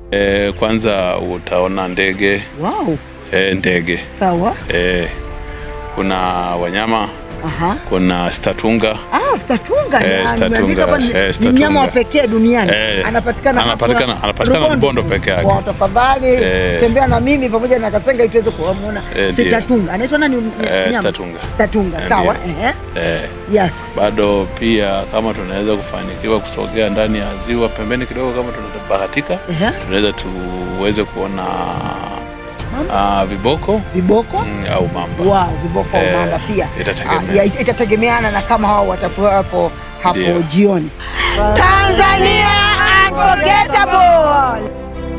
E, kwanza utaona ndege Wow. e, ndege Sawa. e, kuna wanyama, Aha. kuna statunga Ah, statunga. Eh, na statunga, nimeandika hapa ni- eh, ni statunga. mnyama wa pekee duniani. Eh, Anapatikana hapa anapatikana- anapatikana Rubondo peke yake. Kwa tafadhali Eh. tembea na mimi pamoja na Kasenga ili tuweze kuona Eh, ndio. statunga. Anaitwa nani? m- Eh, mnyama? statunga. Statunga. Eh, Sawa. ndio. Ehe. e, Yes. bado pia kama tunaweza kufanikiwa kusogea ndani ya ziwa pembeni kidogo, kama tunabahatika, Ehe. tunaweza tuweze kuona ah, viboko Viboko. mm, au mamba. Wow, viboko Eh, mamba pia. itategemea. Ah, ya, itategemeana na kama hao watakuwa hapo hapo Ndio. jioni. Tanzania unforgettable.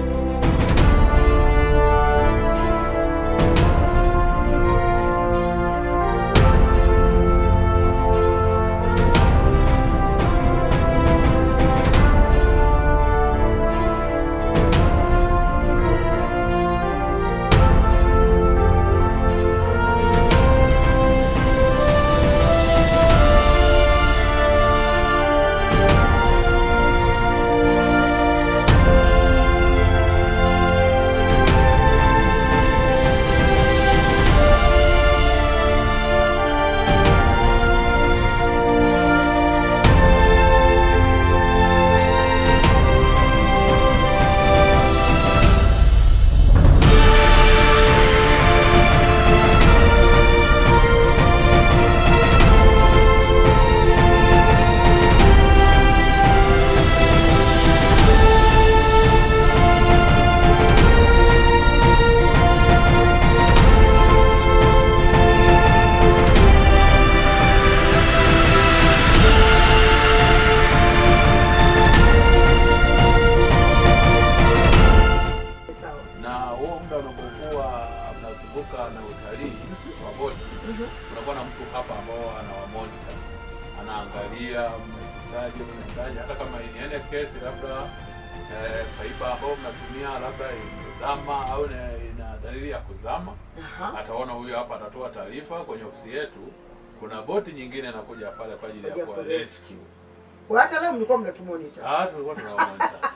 na huo muda unapokuwa mnazunguka na utalii wa boti, kunakuwa na mtu hapa ambao anawamonita, anaangalia mnaendaje, mnaendaje, hata kama in any case labda eh, faiba ambao mnatumia labda imezama au ina ina dalili ya kuzama, Aha. ataona huyo hapa, atatoa taarifa kwenye ofisi yetu. Kuna boti nyingine inakuja pale kwa ajili ya Kwa kuwa ajili ya rescue. Kwa hata leo mlikuwa mnatumonitor. Ah, tulikuwa tunawamonita